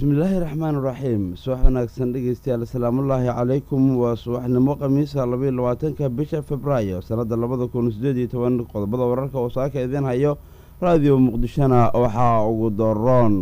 bismillaahi raxmaan raxiim subax wanaagsan dhegeystayaal asalaamullaahi calaykum waa subaxnimo khamiisa labaiyo labaatanka bisha februaayo sannadda labada kun sideed iyo toban qodobada wararka oo saaka idiin hayo raadiyo muqdishona waxaa ugu daroon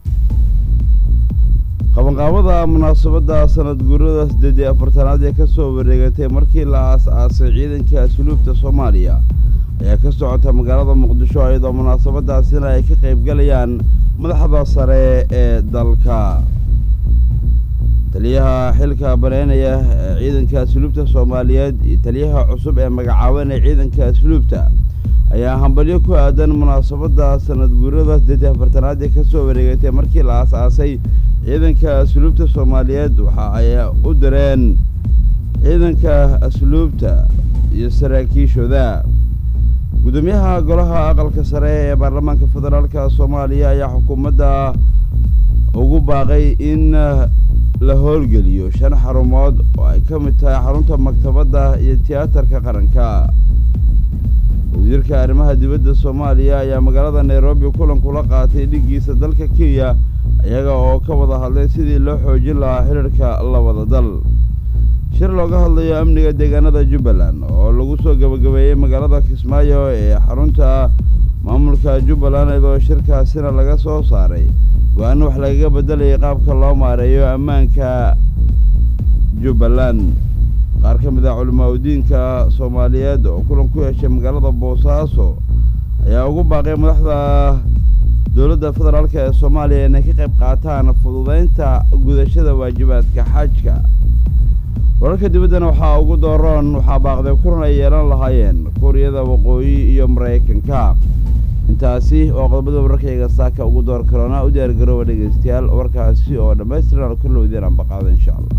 qabanqaabada munaasabadda sanad guurada siddeed iyo afartanaad ee ka soo wareegatay markii la aas-aasay ciidanka asluubta soomaaliya ayaa ka socota magaalada muqdisho iyadoo munaasabadaasina ay ka qaybgalayaan madaxda sare ee dalka taliyaha xilka baneynaya ee ciidanka asluubta soomaaliyeed iyo taliyaha cusub ee magacaabanaya ciidanka asluubta ayaa hambalyo ku aadan munaasabadda sanad guurada siddeed iyo afartanaad ee ka soo wareegatay markii la aas-aasay ciidanka asluubta soomaaliyeed waxa ay u direen ciidanka asluubta iyo saraakiishooda gudoomiyaha golaha aqalka sare ee baarlamaanka federaalka soomaaliya ayaa xukuumadda ugu baaqay in la howlgeliyo shan xarumood oo ay ka mid tahay xarunta maktabadda iyo tiyaatarka qaranka wasiirka arrimaha dibadda soomaaliya ayaa magaalada nairobi kulan kula qaatay dhiggiisa dalka kenya iyaga oo ka wada hadlay sidii loo xoojin lahaa xiriirka labada dal shir looga hadlayo amniga deegaanada jubbaland oo lagu soo gabagabeeyey magaalada kismaayo ee xarunta maamulka jubbaland iyadoo shirkaasina laga soo saaray go-aano wax lagaga beddelayay qaabka loo maareeyo ammaanka jubbaland qaar ka mid ah culimaa udiinka soomaaliyeed oo kulan ku yeeshay magaalada boosaaso ayaa ugu baaqay madaxda dowladda federaalk ee soomaaliya inay ka qayb qaataan fududeynta gudashada waajibaadka xajka wararka dibaddana waxaa ugu dooroon waxaa baaqday kulan ay yeelan lahaayeen kuuriyada waqooyi iyo maraykanka intaasi oo qodobada wararkayga saaka ugu door karoona u diyaargarooba dhegeystayaal warkaasi oo dhammaystiran kulowdeen anbaqaada insha allah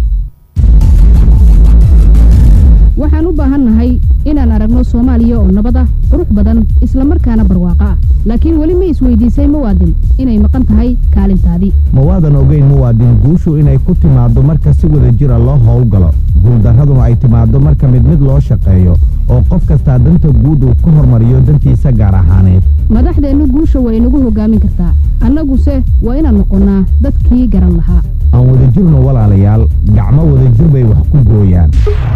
waxaan u baahannahay inaan aragno soomaaliya oo nabad ah qurux badan islamarkaana barwaaqo ah laakiin weli ma isweydiisay muwaadin inay maqan tahay kaalintaadii mawaadan ogeyn muwaadin guushu inay ku timaaddo marka si wada jira loo howlgalo guuldarraduna ay timaaddo marka mid mid loo shaqeeyo oo qof kastaa danta guud uu ka hormariyo dantiisa gaar ahaaneed madaxdeennu guusha waa inagu hoggaamin kartaa annaguse waa inaan noqonnaa dadkii garan lahaa aan wadajirno walaalayaal gacmo wadajir bay wax ku gooyaan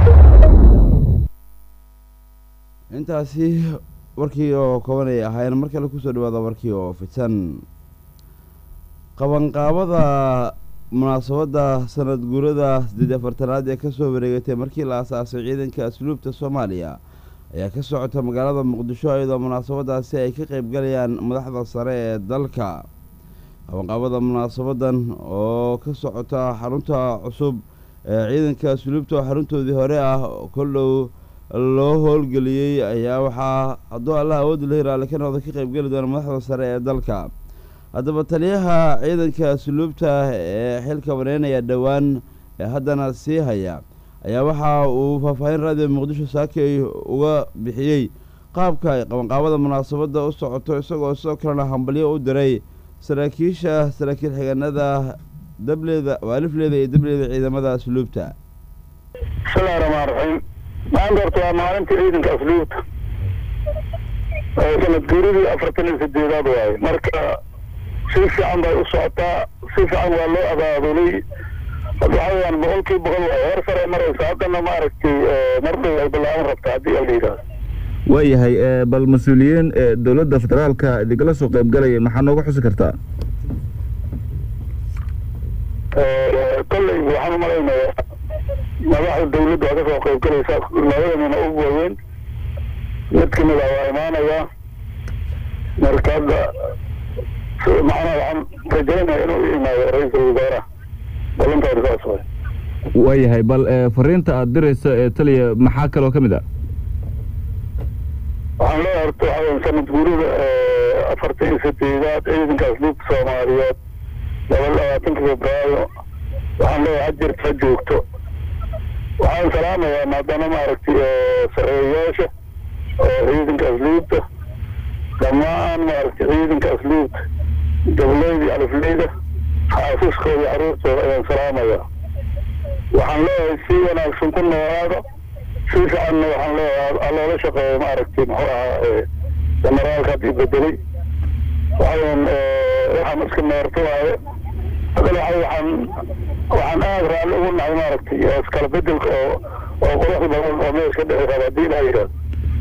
intaasi warkii oo kooban ay ahaayeen mar kale kusoo dhawaada warkii oo fidsan qabanqaabada munaasabadda sanad guurada siddeed afartanaad ee ka soo wareegatay markii la asaasay ciidanka asluubta soomaaliya ayaa ka socota magaalada muqdisho iyadoo munaasabadaasi ay ka qaybgalayaan madaxda sare ee dalka qabanqaabada munaasabadan oo ka socota xarunta cusub ee ciidanka asluubta oo xaruntoodii hore ah koldhow loo howlgeliyey ayaa waxaa hadduu allah awoodda la hiraale ka noqda ka qaybgeli doona madaxda sare ee dalka haddaba taliyaha ciidanka asluubta ee xilka baneynaya dhowaan ee haddana sii haya ayaa waxa uu faahfaahin raadiyo muqdisho saakay uga bixiyey qaabka ay qabanqaabada munaasabadda u socoto isagoo sidoo kalena hambalyo u diray saraakiisha saraakiil xigeenada dableeda waalifleeda iyo dableeda ciidamada asluubta bismillahi raxmaan raxiim maanta horta waa maalintii ciidanka asluubta oo sanad guuridii afartan iyo sideedaad waaye marka si fiican bay u socotaa si fiican waa loo abaabulay waxa weyaan boqol kii boqol waaye hor sare maraysa haddana maaragtay marday ay bilaaban rabta haddii ala yidhaahdo waayahay bal mas-uuliyiin dowladda federaalka idinkala soo qaybgalaya maxaa nooga xusi kartaa kolley waxaan u malaynayaa madaxda dawladda waa ka soo qaybgalaysa labadamina u waaweyn mid kamid ah waa imaanayaa marka hadda macnaha waxaan rajaynaya inuu u imaado ra-iisul wasaaraha balantaadi saas way waayahay bal fariinta aada dirayso ee taliya maxaa kaloo ka mid ah waxaan leeyahay horta waxa weya sanad guurida afartan iyo sideedaad ciidanka asluubta soomaaliyeed laba labaatanka febraayo waxaan leeyahay hajirta ha joogto waxaan salaamayaa maadaama maaragtay sareeyayaasha oo ciidanka asluubta dhammaan maaragtay ciidanka asluubta dableyda iyo alifleyda xaasiskooda iyo carruurtooda ayaan salaamayaa waxaan leeyahay si wanaagsan ku noolaada si fiicanna waxaan leeyahay aloola shaqeeya maaragtay muxuu ahaa generaalka haddii bedelay waxaweyan waxaan iska meerto waaye hadana waxa waxaan waxaan aada raalli ugu nahay maaragtay iskala bedelka oo oo quruxda badan oo meesh ka dhici raba haddii ilaha yidhahdo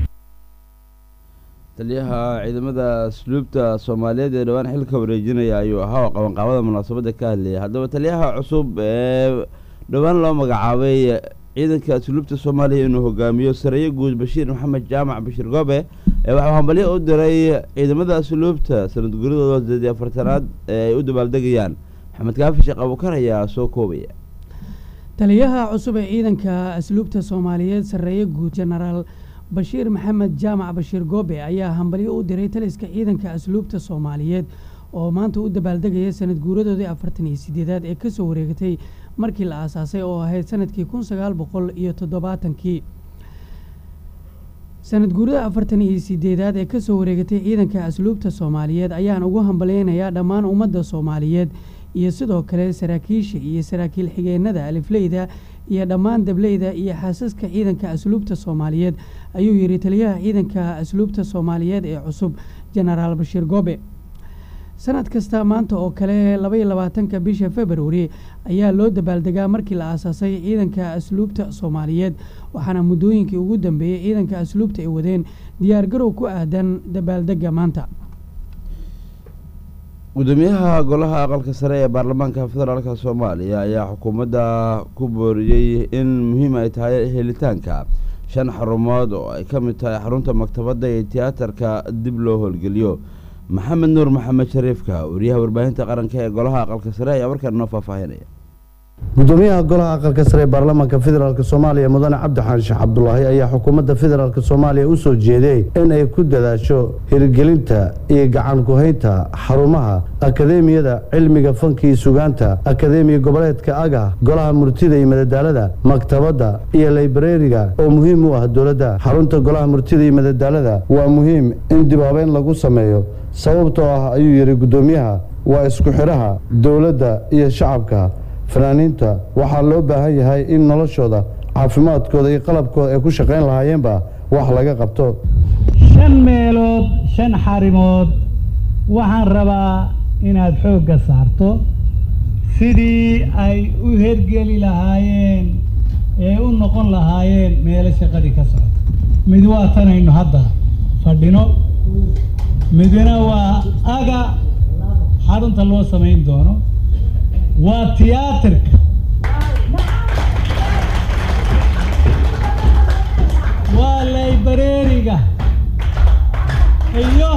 taliyaha ciidamada asluubta soomaaliyeed ee dhowaan xilka wareejinaya ayuu ahaa oo qabanqaabada munaasabadda ka hadlayay haddaba taliyaha cusub ee dhowaan loo magacaabay ciidanka asluubta soomaaliya inuu hogaamiyo sareeye guud bashiir maxamed jaamac bashiir goobe ee waxuu hambalyo u diray ciidamada asluubta sanad guridooda sideed iyo afartanaad ee ay u dabaaldegayaan maxamed kaafi sheekh abuukar ayaa soo koobaya taliyaha cusub ee ciidanka asluubta soomaaliyeed sarreeye guud jenaraal bashiir maxamed jaamac bashiir goobe ayaa hambalyo u diray taliska ciidanka asluubta soomaaliyeed oo maanta u dabaaldegaya sanad guuradoodii afartan iyo sideedaad ee kasoo wareegatay markii la aasaasay oo ahayd sanadkii kun sagaal boqol iyo toddobaatankii sanad guurada afartan iyo sideedaad ee kasoo wareegatay ciidanka asluubta soomaaliyeed ayaan ugu hambalyeynayaa dhammaan ummadda soomaaliyeed iyo sidoo kale saraakiisha iyo saraakiil xigeenada alifleyda iyo dhammaan dableyda iyo xaasaska ciidanka asluubta soomaaliyeed ayuu yidhi taliyaha ciidanka asluubta soomaaliyeed ee cusub jenaraal bashiir goobe sanad kasta maanta oo kale labaiyo labaatanka bisha februari ayaa loo dabaaldegaa markii la aasaasay ciidanka asluubta soomaaliyeed waxaana muddooyinkii ugu dambeeyey ciidanka asluubta ay wadeen diyaargarow ku aadan dabaaldega maanta gudoomiyaha golaha aqalka sare ee baarlamaanka federaalka soomaaliya ayaa xukuumadda ku booriyey in muhiim ay tahay helitaanka shan xarumood oo ay ka mid tahay xarunta maktabadda iyo tiyaatarka dib loo howlgeliyo maxamed nuur maxamed shariifka wariyaha warbaahinta qaranka ee golaha aqalka sare ayaa warkaan noo faahfaahinaya gudoomiyaha golaha aqalka sare ee baarlamaanka federaalk soomaaliya mudane cabdixaan sheekh cabdulaahi ayaa xukuumadda federaalk soomaaliya u soo jeeday in ay ku dadaasho hirgelinta iyo gacan ku-haynta xarumaha akadeemiyada cilmiga fanka iyo sugaanta akadeemiya goboleedka aga golaha murtida iyo madadaalada maktabadda iyo laybareeriga oo muhiim u ah dowladda xarunta golaha murtida iyo madadaalada waa muhiim in dib habeyn lagu sameeyo sababtoo ah ayuu yidhi gudoomiyaha waa isku xidhaha dowladda iyo shacabka fanaaniinta waxaa loo baahan yahay in noloshooda caafimaadkooda iyo qalabkooda ay ku shaqayn lahaayeenba wax laga qabto shan meelood shan xarimood waxaan rabaa inaad xoogga saarto sidii ay u hergeli lahaayeen ee u noqon lahaayeen meelo shaqadii ka socda mid waa tanaynu hadda fadhino midna waa aga xarunta loo samayn doono waa tiyaatarka waa laybareeriga iyo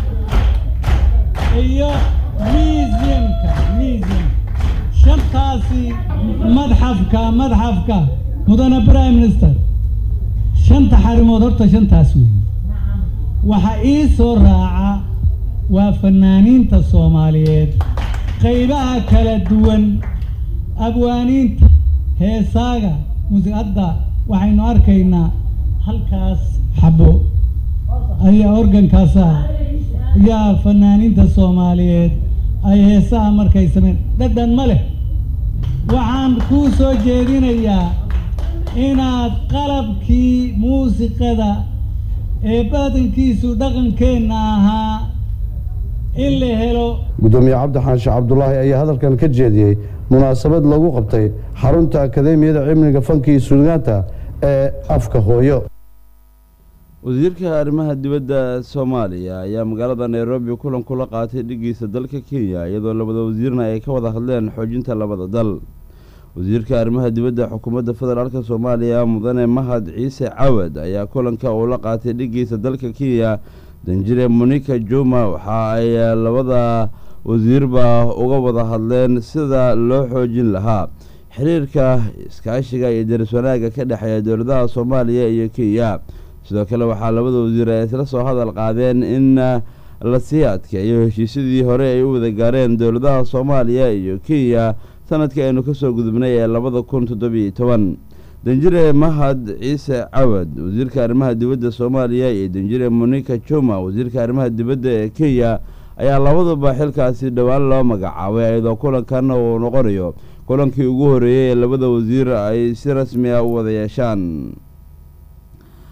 iyo museumka museum shantaasi madxafka madxafka mudane prime minister shanta xarimood horta shantaas weeye waxa ii soo raaca waa fanaaniinta soomaaliyeed qaybaha kala duwan abwaaniinta heesaaga muusiqadda waxaynu arkaynaa halkaas xabo ayaa organkaasa yaa fanaaniinta soomaaliyeed ay heesaha markay sameen dhadhan ma leh waxaan kuu soo jeedinayaa inaad qalabkii muusiqada ee badankiisu dhaqankeenna ahaa in la helo gudoomiye cabdixaan sheekh cabdulaahi ayaa hadalkan ka jeediyey munaasabad lagu qabtay xarunta akadeemiyada cilmiga fanka iyo suugaanta ee afka hooyo wasiirka arrimaha dibadda soomaaliya ayaa magaalada nairobi kulan kula qaatay dhigiisa dalka kenya iyadoo labada wasiirna ay ka wada hadleen xoojinta labada dal wasiirka arrimaha dibadda xukuumadda federaalk soomaaliya mudane mahad ciise cawad ayaa kulanka uu la qaatay dhigiisa dalka kenya danjire monika juma waxa ay labada wasiirba uga wada hadleen sida loo xoojin lahaa xiriirka iskaashiga iyo daris wanaagga ka dhexeeya dowladaha soomaaliya iyo kenya sidoo kale waxaa labada wasiir ay isla soo hadal qaadeen in la sii adkeeyo heshiisyadii hore ay u wada gaareen dowladaha soomaaliya iyo kenya sanadkii aynu kasoo gudubnay ee labada kun toddobiyo toban danjire mahad ciise cawad wasiirka arrimaha dibadda soomaaliya iyo danjire monika juma wasiirka arrimaha dibadda ee kenya ayaa labaduba xilkaasi dhowaan loo magacaabay iyadoo kulankan uu noqonayo kulankii ugu horeeyey ee labada wasiir ay si rasmi ah u wada yeeshaan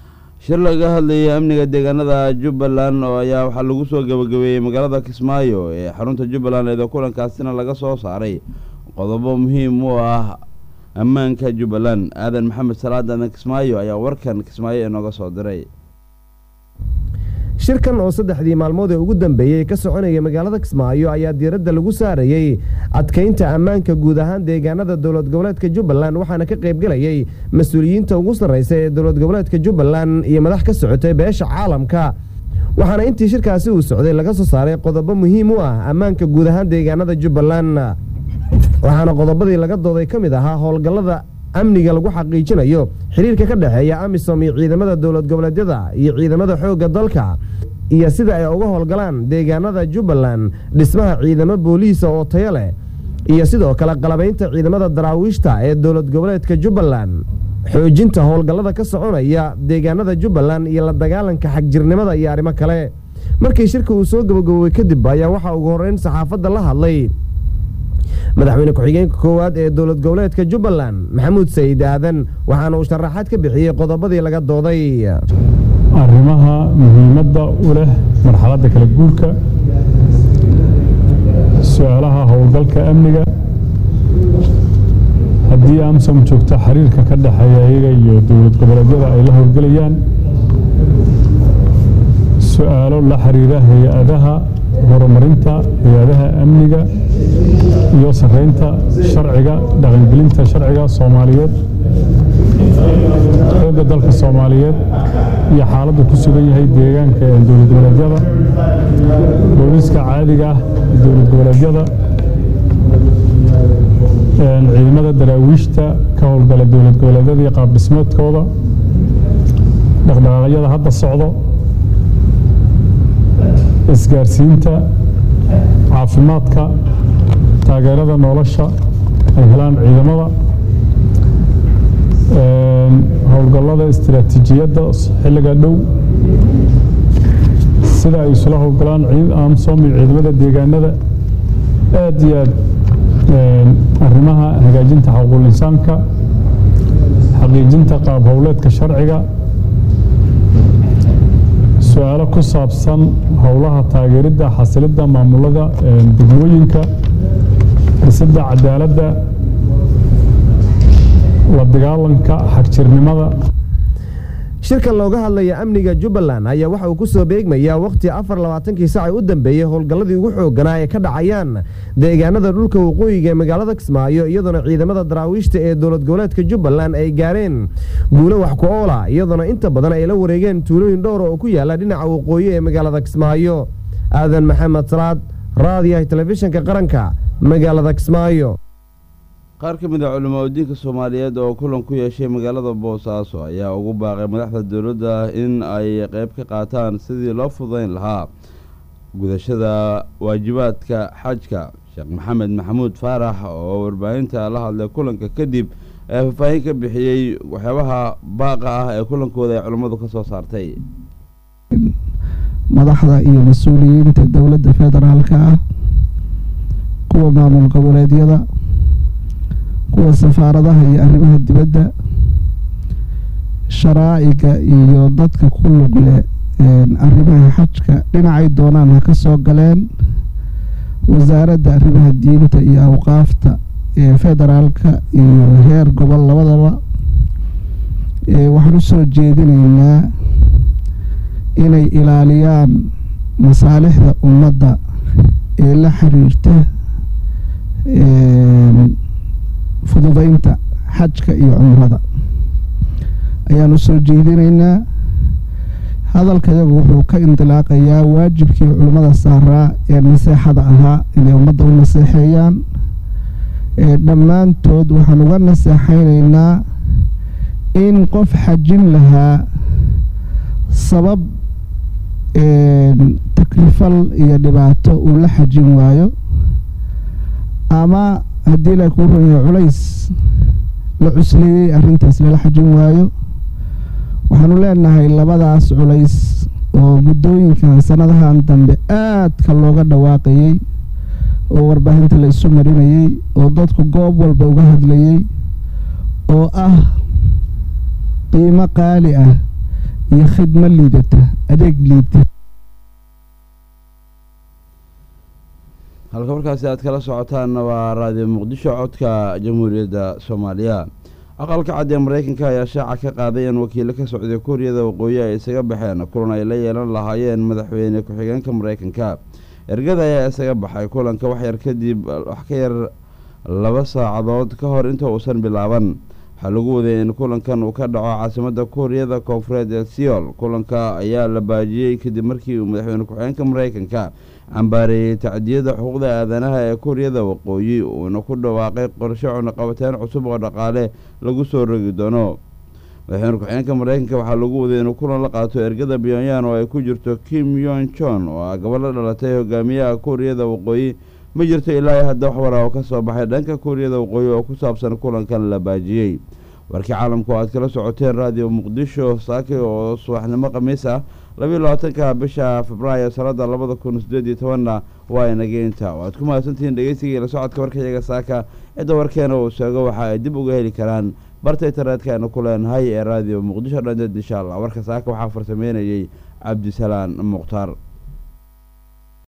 shir laga hadlayay amniga deegaanada jubbaland oo ayaa waxaa lagu soo gabagabeeyey magaalada kismaayo ee xarunta jubbaland eeda kulankaasina laga soo saaray qodobo muhiim u ah ammaanka jubbaland aadan maxamed salaad aadan kismaayo ayaa warkan kismaayo inooga soo diray shirkan oo saddexdii maalmood ee ugu dambeeyey ka soconaya magaalada kismaayo ayaa diiradda lagu saarayey adkaynta ammaanka guud ahaan deegaanada dowlad goboleedka jubbaland waxaana ka qaybgelayey mas-uuliyiinta ugu sarreysa ee dowlad goboleedka jubbaland iyo madax ka socotay beesha caalamka waxaana intii shirkaasi uu socday laga soo saaray qodobo muhiim u ah ammaanka guud ahaan deegaanada jubbaland waxaana qodobadii laga dooday ka mid ahaa howlgallada amniga lagu xaqiijinayo xiriirka ka dhexeeya amisom iyo ciidamada dowlad goboleedyada iyo ciidamada xoogga dalka iyo sida ay uga howlgalaan deegaanada jubbaland dhismaha ciidamo booliisa oo tayo leh iyo sidoo kale qalabaynta ciidamada daraawiishta ee dowlad goboleedka jubbaland xoojinta howlgallada ka soconaya deegaanada jubbaland iyo la dagaalanka xagjirnimada iyo arrimo kale markii shirka uu soo gabagaboobay kadib ayaa waxaa ugu horreyn saxaafadda la hadlay madaxweyne ku-xigeenka koowaad ee dowlad goboleedka jubbaland maxamuud sayid aadan waxaana uu sharaxaad ka bixiyey qodobadii laga dooday arrimaha muhiimadda u leh marxaladda kala guurka su-aalaha howlgalka amniga haddii amsom joogto xiriirka ka dhexeeya iyaga iyo dowlad goboleedyada ay la howlgelayaan su-aalo la xiriira hay-adaha horumarinta hay-adaha amniga iyo sareynta sharciga dhaqangelinta sharciga soomaaliyeed xoogga dalka soomaaliyeed iyo xaaladdu ku sugan yahay deegaanka ee dowlad goboleedyada booliiska caadiga ah ee dowlad goboleedyada ciidamada daraawiishta ka howlgala dowlad goboleedyada iyo qaab dhismeedkooda dhaqdhaqaaqyada hadda socdo isgaarsiinta caafimaadka taageerada nolosha ay helaan ciidamada howlgallada istiraatiijiyadda xilliga dhow sida ay isula howlgalaan amsom iyo ciidamada deegaanada aad iyo aad arrimaha hagaajinta xuquuqul insaanka xaqiijinta qaab howleedka sharciga su-aalo ku saabsan howlaha taageeridda xasilidda maamulada degmooyinka dhisidda cadaaladda la dagaalanka xagjirnimada shirkan looga hadlaya amniga jubbaland ayaa waxa uu ku soo beegmayaa wakhti afar labaatankii saac u dambeeyey howlgalladii ugu xoogganaa ee ka dhacayaan deegaanada dhulka waqooyiga ee magaalada kismaayo iyadoona ciidamada daraawiishta ee dowlad goboleedka jubbaland ay gaareen guulo wax ku oola iyadoona inta badan ay la wareegeen tuulooyin dhowra oo ku yaala dhinaca waqooyi ee magaalada kismaayo aadan maxamed salaad raadiyaha telefishinka qaranka magaalada kismaayo qaar ka mid a culimaa udiinka soomaaliyeed oo kulan ku yeeshay magaalada boosaaso ayaa ugu baaqay madaxda dowladda in ay qeyb ka qaataan sidii loo fudayn lahaa gudashada waajibaadka xajka sheekh maxamed maxamuud faarax oo warbaahinta la hadlay kulanka kadib ee faahfaahin ka bixiyey waxyaabaha baaqa ah ee kulankooda ay culimmadu ka soo saartay madaxda iyo mas-uuliyiinta dowladda federaalka ah kuwa maamul goboleedyada kuwa safaaradaha iyo arrimaha dibadda sharaa'iga iyo dadka ku lug leh arrimaha xajka dhinacay doonaan ha ka soo galeen wasaaradda arrimaha diinta iyo awqaafta ee federaalka iyo heer gobol labadaba waxaan u soo jeedinaynaa inay ilaaliyaan masaalixda ummadda ee la xiriirta fududeynta xajka iyo cumrada ayaan u soo jeedinaynaa hadalkayagu wuxuu ka indilaaqayaa waajibkii culimmada saaraa ee naseexada ahaa inay ummadda u naseexeeyaan dhammaantood waxaan uga naseexaynaynaa in qof xajin lahaa sabab takrifal iyo dhibaato uu la xajin waayo ama haddii la kuu runyahay culays la cusleeyey arrintaas lala xajin waayo waxaanu leenahay labadaas culays oo muddooyinkan sanadahan dambe aadka looga dhawaaqayey oo warbaahinta la isu marinayey oo dadku goob walba uga hadlayey oo ah qiimo qaali ah iyo khidmo liidata adeeg liita halka markaasi aad kala socotaanna waa raadiyo muqdisho codka jamhuuriyadda soomaaliya aqalka cad ee maraykanka ayaa shaaca ka qaaday in wakiilo ka socday kuuriyada waqooyi ay isaga baxeen kulan ay la yeelan lahaayeen madaxweyne ku-xigeenka maraykanka ergada ayaa isaga baxay kulanka waxyar kadib wax ka yar laba saacadood ka hor inta uusan bilaaban waxaa lagu waday in kulankan uu ka dhaco caasimadda kuuriyada koonfureed ee seol kulanka ayaa la baajiyey kadib markii uu madaxweyne ku-xigeenka maraykanka cambaareeyey tacdiyada xuquuqda aadanaha ee kuuriyada waqooyi uuna ku dhawaaqay qorshe cunaqabateen cusub oo dhaqaale lagu soo rogi doono madaxweyne ku-xigeenka maraykanka waxaa lagu waday inuu kulan la qaato ergada pyonyan oo ay ku jirto kim yon jon oo ah gabadh la dhalatay hogaamiyaha kuuriyada waqooyi ma jirto ilaa iyo hadda wax wara oo ka soo baxay dhanka kuuriyada waqooyi oo ku saabsan kulankan la baajiyey warkii caalamku aad kala socoteen raadiyo muqdisho saaki oo subaxnimo khamiis ah labiiyo labaatanka bisha februaayo sanada labada kun sideed iyo tobanna waa inageynta waad ku mahadsantihiin dhegeysigai la socodka warkayaga saaka cidda warkeena uu sheego waxa ay dib uga heli karaan barta internetka aynu ku leenahay ee raadiyo muqdisho dhandeed insha allah warka saaka waxaa farsameynayey cabdisalaan mukhtaar